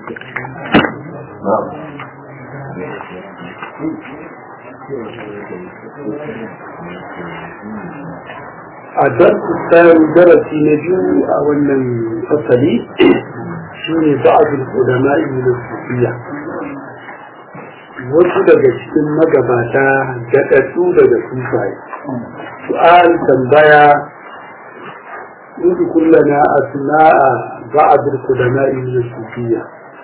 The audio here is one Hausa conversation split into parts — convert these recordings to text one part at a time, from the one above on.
a darsu tsarin darasi na biyu a wannan fasali shi ne ba'adul ulama da sufiya wasu daga cikin magabata gaɗaɗɗu daga sufaye su'al tambaya in kullana asma'a ba'adul ulama da sufiya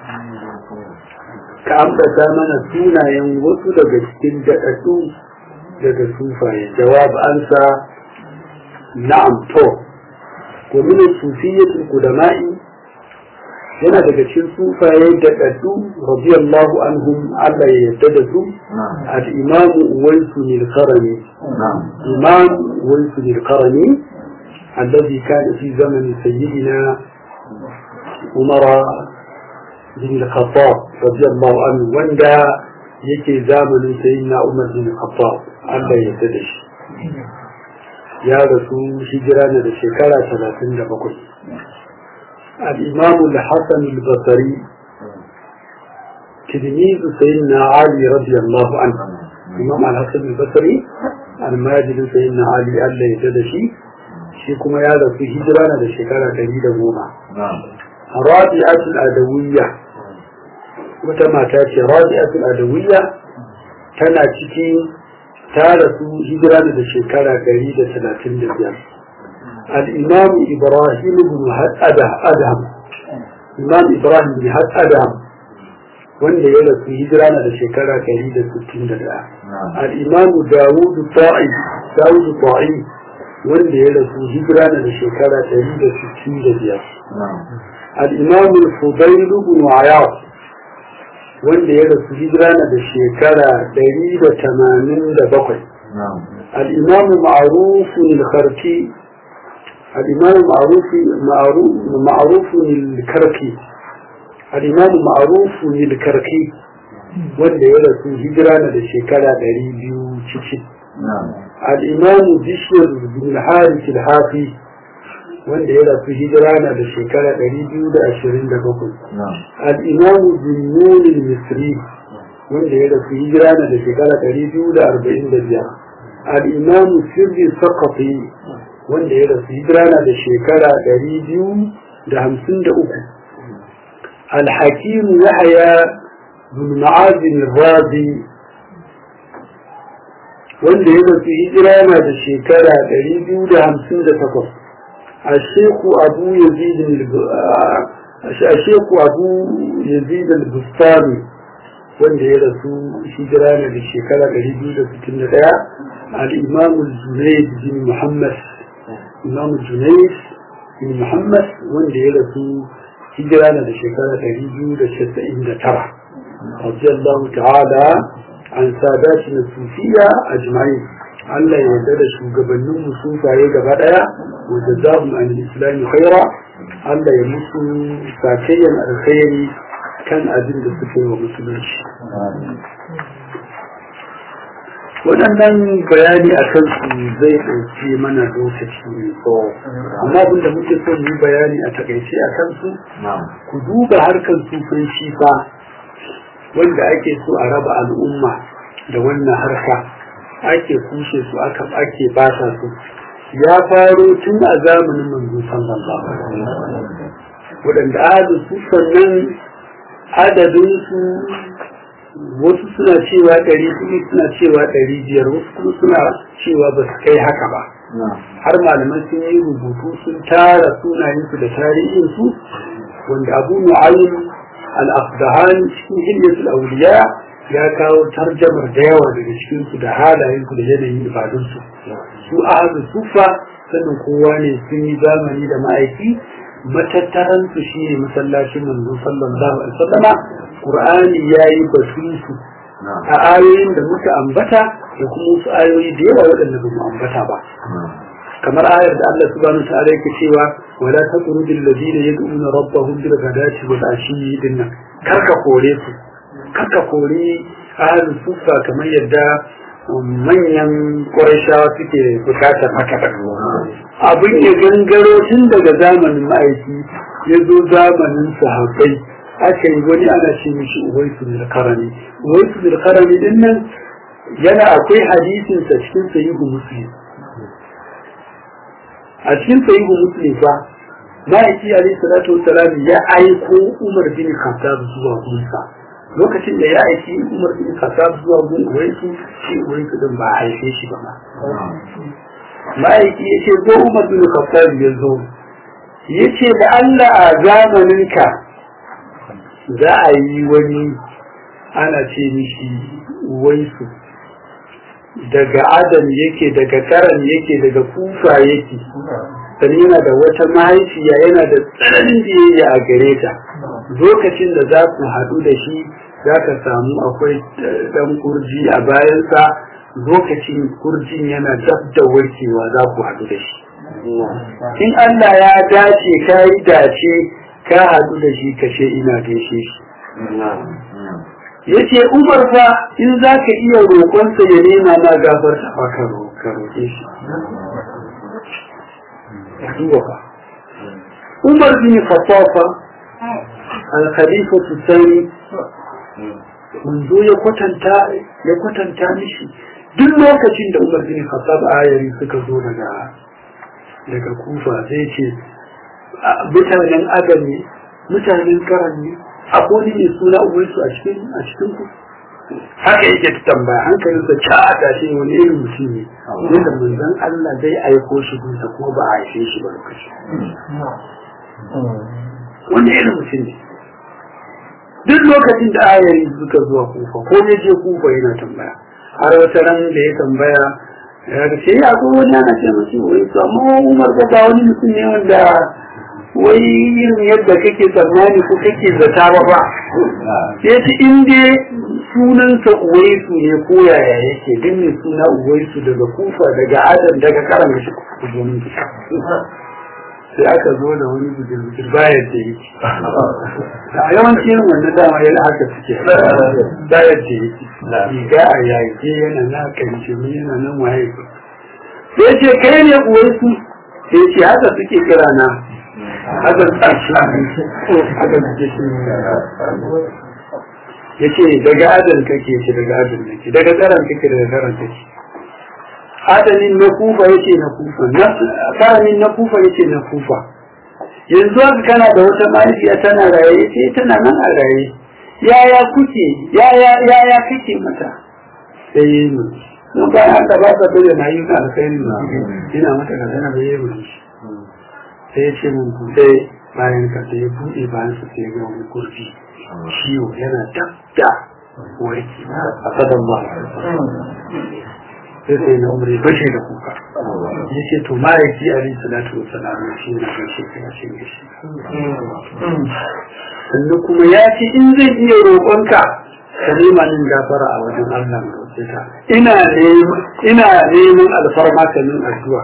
ka ambata mana sunayen wasu daga cikin gaɗaɗɗu daga sufaye jawab ansa na'am to ko min sufiyyatul qudama'i yana daga cikin sufaye da daddu radiyallahu anhum Allah ya yarda da su al-imam Uwaisu al-Qarani imam Uwaisu al-Qarani alladhi kana fi zaman sayyidina Umar bin al-Khattab radiyallahu anhu wanda yake zamanin sayyidina Umar bin al-Khattab Allah ya yarda da shi ya rasu hijira ne da shekara talatin da bakwai الإمام الحسن البصري تلميذ سيدنا علي رضي الله عنه الإمام الحسن البصري الماجد سيدنا علي ألا يتدشي شيكما يالا في هجرانا لشكرا كريدا موما رابعة الأدوية وتما تاتي رابعة الأدوية تنا تكي تارسو هجرانا لشكرا كريدا ثلاثين دبيان الإمام إبراهيم بن أدهم إمام إبراهيم بن أدهم wanda ya rasu hijira na da shekara ɗari da sittin da ɗaya. Al'imamu Dawudu Ta'i, Dawudu Ta'i wanda ya rasu hijira na da shekara ɗari da sittin da biyar. Al'imamu Fudailu bin Ayaf wanda ya rasu hijira na da shekara ɗari da tamanin da bakwai. Al'imamu Ma'arufun al-Kharki الإمام معروف معروف معروف الكركي الإمام معروف الكركي wanda ya rasu hijira na da shekara ɗari biyu cikin al'imamu bishiyar bin haris al-hafi wanda ya rasu hijira na da shekara ɗari biyu da ashirin da bakwai al'imamu bin misri wanda ya rasu hijira na da shekara ɗari biyu da arba'in da biyar al'imamu sirri sakafi wanda ya rasu hijira na da shekara ɗari biyu da hamsin da uku alhakimu yahaya bin ma'azin razi wanda ya rasu hijira na da shekara ɗari biyu da hamsin da takwas asheku abu yazid asheku abu yazid al-bustani wanda ya rasu hijira na da shekara ɗari biyu da sittin da ɗaya al-imam al-junayd bin muhammad imam junais bin muhammad wanda ya rasu hijira na da shekara ɗari biyu da casa'in da tara radiyallahu ta'ala an sadati na sufiya a jima'i Allah ya yarda da shugabannin mu sufaye gaba ɗaya wa jazahum an islami khaira Allah ya musu sakayyan alkhairi kan abin da suke wa musulunci waɗannan bayani a kansu zai ɗauki mana lokaci mai tsawo amma abin da muke son yi bayani a takaice a kansu ku duba harkar sufin shifa wanda ake so a raba al'umma da wannan harka ake kushe su aka ake bata su ya faro tun a zamanin manzo sallallahu alaihi wasallam waɗanda ahadu su sannan adadin su wasu suna cewa ɗari kuma suna cewa ɗari biyar wasu kuma suna cewa ba su kai haka ba har malaman sun yi rubutu sun tara sunayensu da tarihinsu wanda abu nu'aym al-afdahan cikin hilyatul awliya ya kawo tarjamar da yawa daga cikinsu da halayensu da yanayin ibadunsu su ahadu sufa sannan kowa ne sun yi zamani da ma'aiki matattaransu shi ne masallacin manzo sallallahu alaihi wasallama qur'ani yayi batun su a ayoyin da muka ambata da kuma wasu ayoyi da yawa waɗanda ba mu ambata ba kamar ayar da Allah subhanahu wa ta'ala yake cewa wala taqrudul ladina yad'una rabbahum bil ghadati wal ashi dinnan karka kore su karka kore ahlus sufa kamar yadda manyan ƙwarashawa suke bukatar haka abin ya gangaro tun daga zamanin ma'aiki ya zo zamanin sahabbai aka yi wani ana ce mishi uwaisu bil karami uwaisu bil karami din nan yana akwai hadisin sa cikin sahihu muslim a cikin sahihu muslim fa ma'aiki alayhi salatu wassalam ya aiko umar bin khattab zuwa gunsa lokacin da ya aiki umar bin khattab zuwa gun uwaisu shi uwaisu din ba a haife shi ba ma ma'aiki ya ce ko umar bin khattab ya zo ya ce da Allah a zamaninka za a yi wani ana ce mishi waisu daga adam yake daga karan yake daga kufa yake sannan yana da wata mahaifiya yana da tsananin biyayya a gare ta lokacin da za ku haɗu da shi za ka samu akwai ɗan kurji a bayansa lokacin kurjin yana dab da warkewa za ku haɗu da shi in Allah ya dace ka yi dace ka haɗu da shi ka ce ina gaishe shi ya ce umar fa in za ka iya roƙonsa ya nema ma gafarta fa ka roƙe shi umar bin khattafa al-khalifa tsani manzo ya kwatanta ya kwatanta mishi duk lokacin da umar bin khattab ayari suka zo daga daga kufa sai ce mutanen adam ne mutanen karan ne akwai ne suna uwansu a cikin a cikin ku haka yake ta tambaya hankalin sa ca a tashi wani irin mutum ne wanda manzon Allah zai aiko shi gunsa kuma ba a haife shi ba lokaci wani irin mutum ne duk lokacin da ayari suka zuwa kufa ko ya je kufa yana tambaya har wata ran da ya tambaya ya ce ya ko wani ana ce mace wai to amma Umar ba ba wani mutum ne wanda wai irin yadda kake tsammani ko kake zata ba ba ya ce in dai sunansa uwaisu ne ko yaya yake din ne suna uwaisu daga kufa daga adam daga karama shi kujomin sai aka zo da wani bujir-bujir bayan da yake a yawanci yin wannan dama yana haka suke bayan da yake riga a yage yana na karshe yana nan waye sai ce kai ne uwaisu sai ce haka suke kira na haka tsarki haka suke shi ya ce daga adam kake ce daga adam kake daga tsaron kake daga tsaron kake adalin na kufa yace na kufa karamin na kufa yace na kufa yanzu haka kana da wata mahaifiya tana raye yace tana nan a raye yaya kuke yaya yaya kake mata sai yi mu don bayan haka ba ka dole na yi ka alkhairi na ina mata ka tana da yi mu sai ya ce mun buɗe bayan ka sai ya buɗe bayan sa sai ya ga wani kurfi ciwo yana dab da warki a sadan ba sai sai na umar bashe da kuka ya ce to ma'aiki a rin salatu wa salamu shi ne kan shekara shi ne shi sannan kuma ya ce in zai iya roƙonka ka nema min gafara a wajen Allah mai roƙe ka ina neman ina neman alfarma ka min addu'a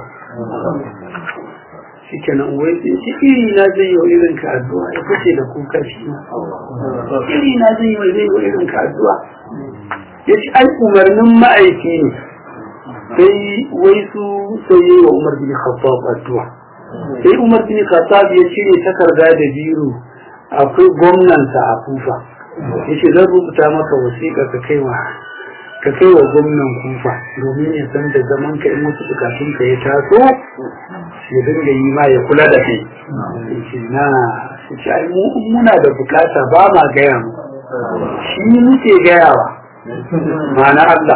shi kenan wai sai shi iri na zai yi wa irin ka addu'a ya fashe da kuka shi iri na zai yi wa zai yi wa irin ka addu'a ya ce ai umarnin ma'aiki ne sai wai su sai yi wa Umar bin Khattab addu'a sai Umar bin Khattab ya cire takarda da biro akwai gwamnansa a Kufa yace zan rubuta maka wasiƙa ka kai wa ka kai wa gwamnan Kufa domin ya san da zaman ka in wasu bukatun ka ya taso ya dinga yi ma ya kula da kai yace na yace ai muna da bukata ba ma gaya mu shi muke gayawa ma'ana Allah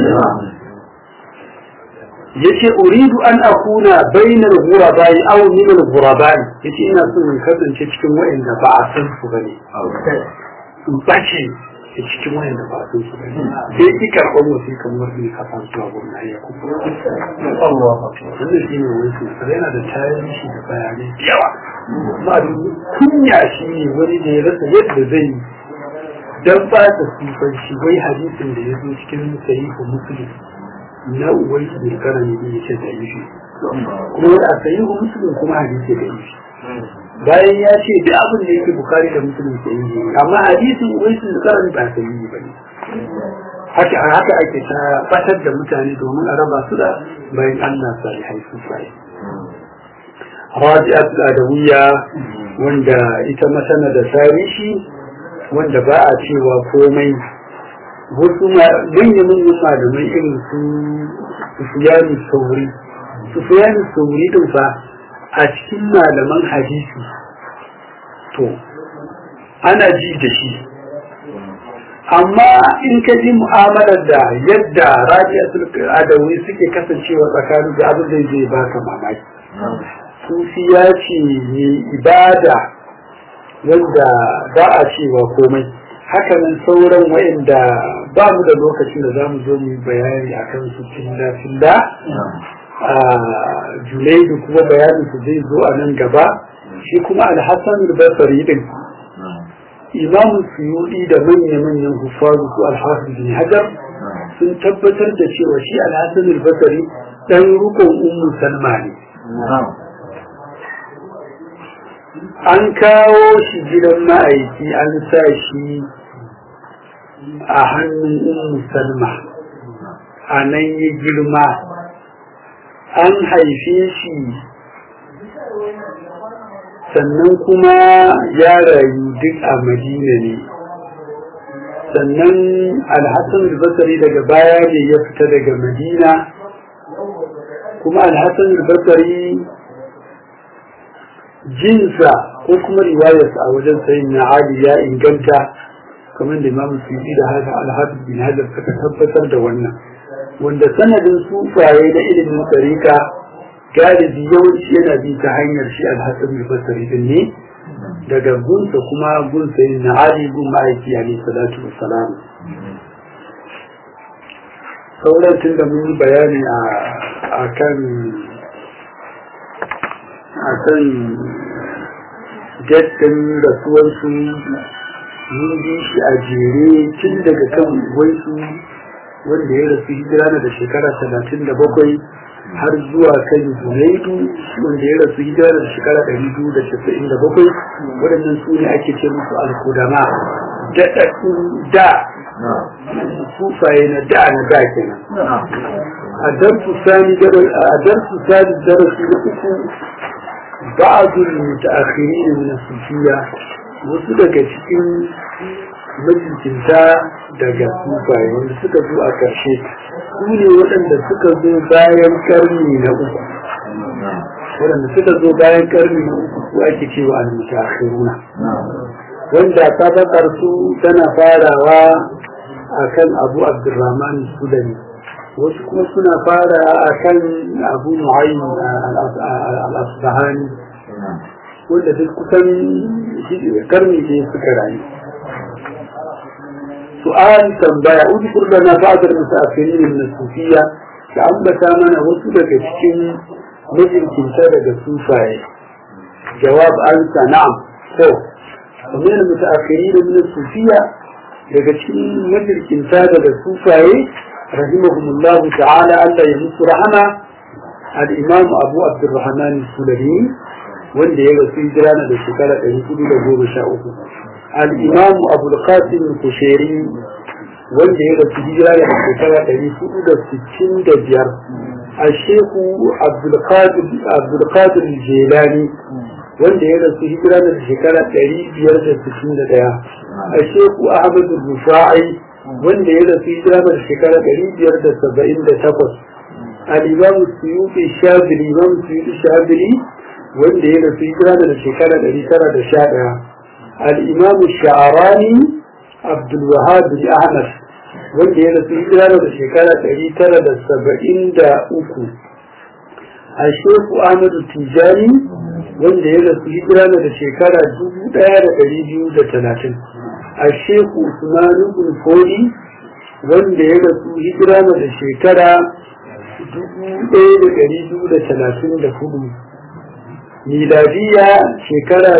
yace uridu an akuna bainal ghurabai aw min al ghurabai yace ina so in kasance cikin wa'anda ba a san su bane in bace cikin wa'anda ba a san su bane sai ki karɓar wasu kamar ni ka san zuwa gwamna ya kuma Allah wannan shi ne wani su yana da tarihi da bayanai da yawa ma kunya shi ne wani da ya rasa yadda zai yi dan ba ta sufanci wai hadisin da ya zo cikin sahihu muslim na uwai su bai kara ne ya ce da ishi kuma a sayi wa musulun kuma hadisi da ishi bayan ya ce da abin da yake bukari da musulun ke yi amma hadisin uwai su kara ne ba sayi ba ne haka haka ake ta fatar da mutane domin a raba su da bayan Allah salihai su sai Rabi'at Adawiyya wanda ita masana da tarihi wanda ba a cewa komai wasu manyan manyan malamai irin su sufiyanu sauri sufiyanu sauri din fa a cikin malaman hadisi to ana ji da shi amma in ka ji mu'amalar da yadda rabi'atul adawi suke kasancewa tsakanin da abin zai zai baka mamaki sufiya ce ne ibada wanda ba a cewa komai hakanan sauran wa'inda ba mu da lokacin da za mu zo mu bayani a kan su filla filla a julaidu kuma bayanin su zai zo a nan gaba shi kuma alhassan basari din imamu suyudi da manya-manyan hufazu su alhassan bin hajar sun tabbatar da cewa shi alhassan basari dan rukun ummu salma ne an kawo shi gidan ma'aiki an sa shi a hannun ummu salma a nan ya girma an haife shi sannan kuma ya rayu duk a madina ne sannan alhassan basari daga baya ne ya fita daga madina kuma alhassan basari jinsa ko kuma riwayarsa a wajen sayin na ali ya inganta kamar da imamu suyuti da haka alhafiz bin hajar suka tabbatar da wannan wanda sanadin sufaye na ilimin tsarika galibi yawanci yana bi ta hanyar shi alhassan bin basari din ne daga gunsa kuma gun sayin na ali gun ma'aiki alaihi salatu wassalam sauran tun da mun yi bayani a kan a kan jaddan rasuwarsu mun bi shi a jere tun daga kan waisu wanda ya rasu hijira na da shekara talatin da bakwai har zuwa kan junaidu wanda ya rasu hijira da shekara ɗari biyu da casa'in da bakwai waɗannan su ne ake ce musu alkudama daɗaɗɗun da sufaye na da na da kenan a darsu sani darasi na uku بعض المتأخرين من الصوفية wasu daga cikin majalisinta daga sufaye wanda suka zo a ƙarshe su ne waɗanda suka zo bayan ƙarni na uku waɗanda suka zo bayan ƙarni na uku su ake cewa al-mutaakhiruna wanda sabakar su tana farawa akan Abu Abdurrahman Sulami wasu kuma suna fara akan Abu Nu'aym al-Asbahani wanda duk kusan karni ne suka rayu su'al tambaya udkur lana ba'd al-musaafirin min as-sufiyya da ambata mana wasu daga cikin majinkinta daga sufaye jawab ansa na'am to ومن المتأخرين من الصوفية daga cikin majinkinta daga sufaye رحمهم الله تعالى ألا يمس رحمه الإمام أبو عبد الرحمن السلمي wanda ya rasu hijirana da shekara ɗari hudu da goma sha uku al'imam abulkasim kusheri wanda ya rasu hijirana da shekara ɗari hudu da sittin da biyar a sheku abdulkadir jelani wanda ya rasu hijirana da shekara ɗari biyar da sittin da ɗaya a sheku ahmadu rufa'i wanda ya rasu hijirana da shekara ɗari biyar da saba'in da takwas al-imam suyuti shabili imam suyuti shabili wanda ya rasu hijira da shekara ɗari tara da sha ɗaya al-imam sha'arani abdul wahab bin ahmad wanda ya rasu hijira da shekara ɗari tara da saba'in da uku a sheku ahmadu tijani wanda ya rasu hijira da shekara dubu ɗaya da ɗari biyu da talatin a sheku usman ibn fodi wanda ya rasu hijira da shekara dubu ɗaya da ɗari biyu da talatin da hudu miladiya shekara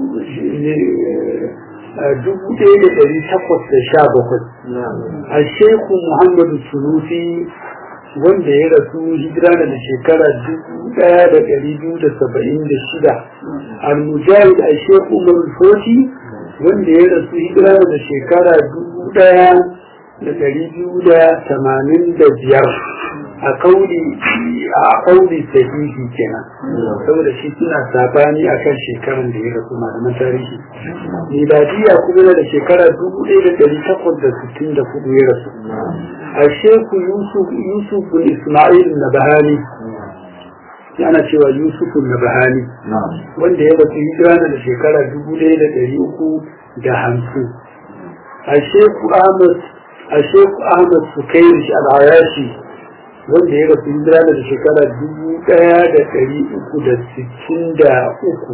dubu ɗaya da ɗari takwas da sha bakwai a sheku muhammadu sunusi wanda ya rasu hijira da shekara dubu ɗaya da ɗari biyu da saba'in da shida al-mujahid a sheku umar foti wanda ya rasu hijira da shekara dubu ɗaya da ɗari biyu da tamanin da biyar a kauli a kauli sahihi kenan saboda shi suna sabani akan shekaran da ya rasu malaman tarihi miladiya kuma da shekara dubu ɗaya da ɗari takwas da sittin da hudu ya rasu a sheku yusuf yusuf bin isma'il na bahani ana cewa yusuf na bahani wanda ya rasu hijira da shekara dubu ɗaya da ɗari uku da hamsin a sheku ahmad a sheku ahmad sukairish al-ayashi wanda ya rasu hijira da shekara dubu ɗaya da ɗari uku da sittin da uku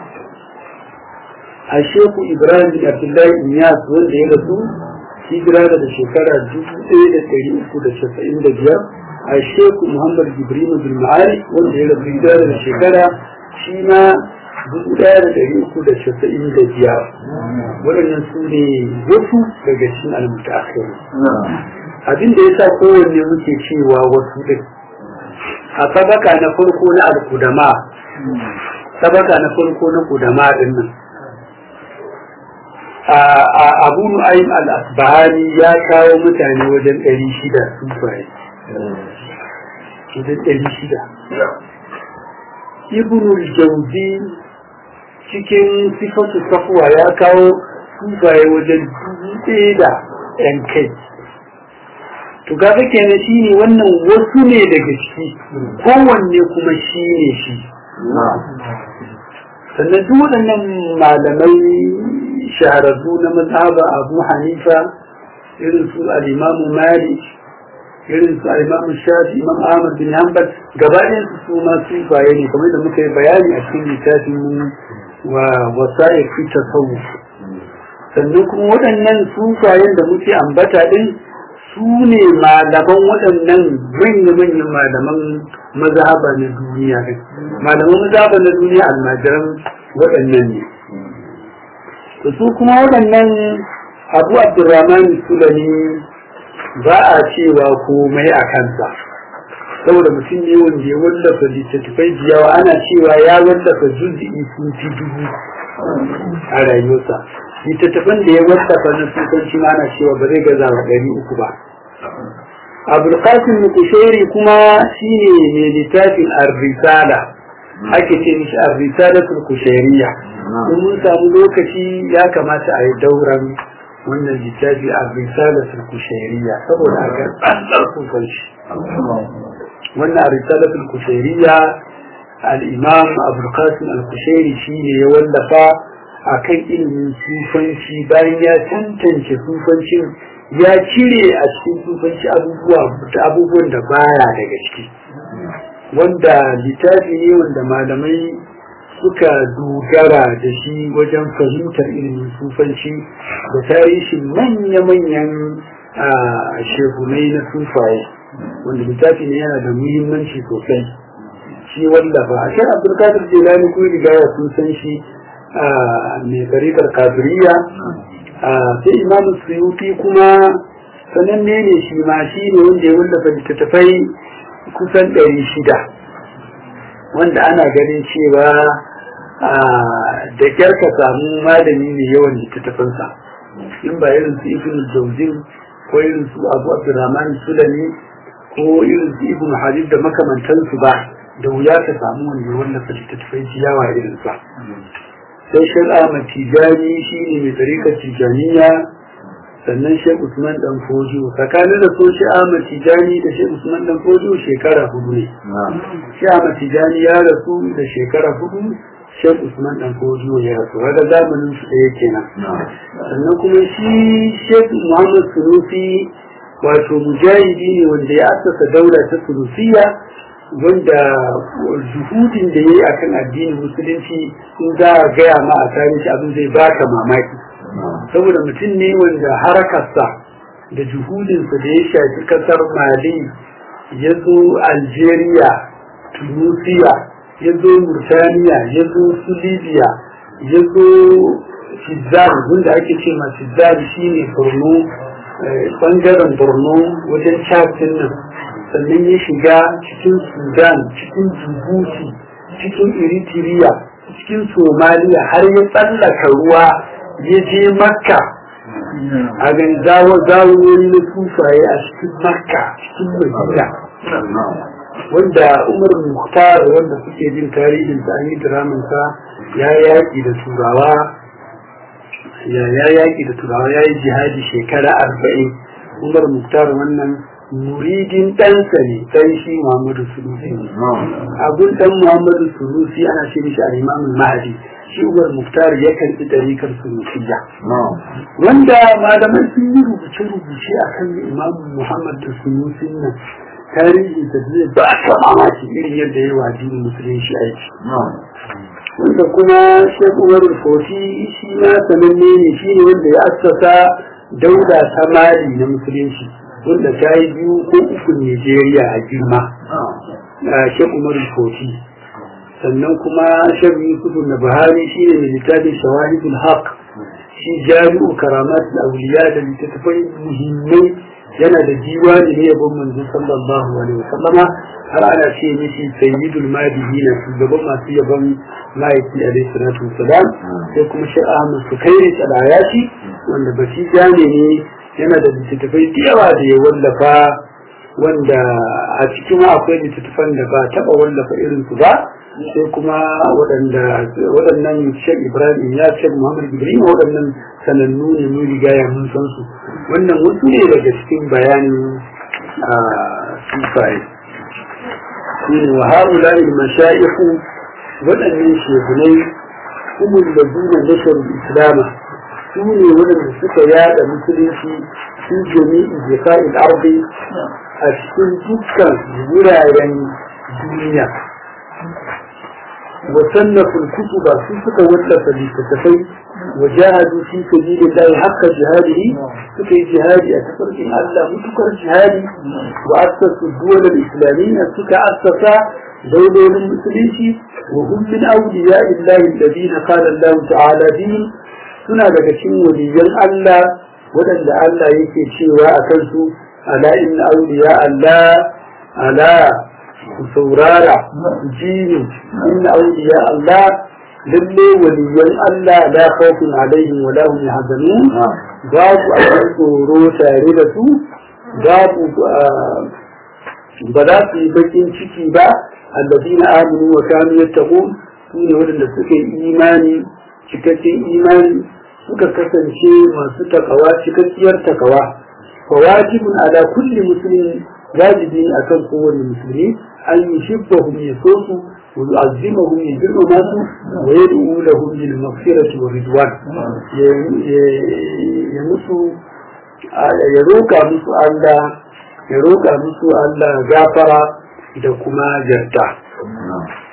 a sheku ibrahim bin abdullahi inyas wanda ya rasu hijira da shekara dubu ɗaya da ɗari uku da casa'in da biyar a sheku muhammad jibril bin ma'ari wanda ya rasu hijira da shekara shi ma dubu ɗaya da ɗari uku da casa'in da biyar waɗannan su ne wasu daga cikin almutaakhir abin da ya sa kowanne muke cewa wasu ɗin a sabaka na farko na alkudama sabaka na farko na kudama ɗin nan abu nu'aym al-asbahani ya kawo mutane wajen ɗari shida sufaye wajen ɗari shida ibnul jauzi cikin sifatu safuwa ya kawo sufaye wajen dubu ɗaya da ‘yan kai to kaga kenan shi ne wannan wasu ne daga ciki kowanne kuma shi ne shi sannan duk waɗannan malamai shahararru na mazhaba abu hanifa irin su al'imamu malik irin su al'imamu shafi imam ahmad bin hanbal gabaɗin su su ma su baye ne kamar da muka yi bayani a cikin littafin wa wasa'ir fi tasawuf sannan kuma waɗannan sufayen da muke ambata din su ne malaman waɗannan manya-manyan malaman mazhaba na duniya malaman mazhaba na duniya almajiran waɗannan ne to su kuma waɗannan abu abdurrahman sulani ba a cewa komai a kansa saboda mutum ne wanda ya wallafa littattafai da yawa ana cewa ya wallafa juz'i sun fi dubu a rayuwarsa littattafan da ya wallafa na sukanci ma ana cewa ba zai gaza wa ɗari uku ba abulkasim kushairi kuma shine mai littafin ar-risala ake ce mishi ar-risalatul kushairiya in mun samu lokaci ya kamata a yi dauran wannan littafi ar-risalatul kushairiya saboda a ga tsantsar sukanci wannan ar-risalatul kushairiya al-imam abulkasim al-kushairi shine ya wallafa akan ilimin sufanci bayan ya tantance sufancin ya cire a cikin sufanci abubuwan da baya daga ciki wanda littafi ne wanda malamai suka dogara da shi wajen fahimtar ilimin sufanci da tarihin manya-manyan shehunai na sufaye wanda littafi ne yana da muhimmanci sosai shi wallafa a shi abdulkadir jelani ko riga ya sun san shi mai tarikar kafiriya sai imamu suyuti kuma sananne ne shi ma shi ne wanda ya wallafa littattafai kusan ɗari shida wanda ana ganin cewa da kyar ka samu malami mai yawan littattafansa in ba irin su ibn jauzin ko irin su abu abdurrahman sulani ko irin su ibn hadid da makamantansu ba da wuya ka samu wanda ya wallafa littattafai yawa irin sa sai shek ahmad tijani shi ne mai tsarikar tijaniya sannan shek usman dan fojo tsakanin da so shi ahmad tijani da shek usman dan fojo shekara hudu ne shi ahmad tijani ya rasu da shekara hudu shek usman dan fojo ya rasu daga zamanin su ɗaya kenan sannan kuma shi shek muhammad sunusi wato mujahidi ne wanda ya asasa daula ta sunusiya wanda juhudin da ya yi a kan addinin musulunci in za a gaya ma a tarihi abin zai baka mamaki saboda mutum ne wanda harakarsa da juhudinsa da ya shafi kasar mali ya zo algeria tunisia ya zo murtaniya ya zo su libya ya zo fizar wanda ake ce ma fizar shine borno bangaren borno wajen chatin nan sannan ya shiga cikin sudan cikin djibouti cikin eritrea cikin somaliya har ya tsallaka ruwa ya je makka a gan zawo zawoyi na sufaye a cikin makka cikin madina wanda umar muhtar wanda suke jin tarihin ta an yi diramansa ya yaƙi da turawa ya yaƙi da turawa ya yi jihadi shekara arba'in umar muhtar wannan muridin ɗansa ne ɗan shi muhammadu sunusi abun ɗan muhammadu sunusi ana ce mishi a imamun mahadi shi umar muhtar ya karɓi ɗarikar sunusiya wanda malamai sun yi rubuce-rubuce a kan imamun muhammad da sunusin nan tarihi da zai ba ta mamaki irin yadda ya wa addinin musulunci aiki wanda kuma shek umar foti shi ma sananne ne shi ne wanda ya assasa dauda ta mali na musulunci wanda ta yi biyu ko uku Nijeriya a girma shek umar foti sannan kuma shek yusuf na buhari shi ne mai littafin shawahidul haq shi jami'u karamat auliya da littattafai muhimmai yana da diwani ne yabon manzo sallallahu alaihi wasallama har ana ce mishi sayyidul madihina shugaban masu yabon ma'aiki alaihi salatu wasalam sai kuma shi ahmad sukairi tsalayati wanda bashi jami ne yana da littattafai da yawa da ya wallafa wanda a cikin akwai littattafan da ba taɓa wallafa irin su ba sai kuma waɗanda waɗannan shek ibrahim ya shek muhammad ibrahim waɗannan sanannu ne mun riga ya mun san su wannan wasu ne daga cikin bayanin a sufaye shine wa haula il mashayikhu waɗannan shegunai kuma da duna nashar islama su ne waɗanda suka yada musulunci su jami'i jika'il ardi a cikin dukkan wuraren duniya وصنفوا الكتب في سكة وثلاثة لتتفي وجاهدوا في سبيل الله حق جهاده سكة جهادي أكثر إن الله متكر جهادي وأسسوا الدول الإسلامية سكة أسسا دولة المسلمين وهم من أولياء الله الذين قال الله تعالى فيهم suna daga cikin waliyan Allah waɗanda Allah yake cewa a kansu ala inna awliya Allah ala ku saurara jini inna awliya Allah lalle waliyan Allah la khawfun alaihim wa lahum yahzanun babu abin tsoro tare da su babu ba za su yi bakin ciki ba alladina amanu wa kanu yattaqun su ne waɗanda suka yi imani cikakken imani suka kasance masu takawa cikakkiyar takawa fa wajibun ala kulli muslimin wajibi ne akan kowane musulmi an yi shibbahum ya so su wa yu'azzimahum ya girmama su wa yad'u lahum bil maghfirati wa ridwan ya musu ya roka musu Allah ya roka musu Allah gafara da kuma yarda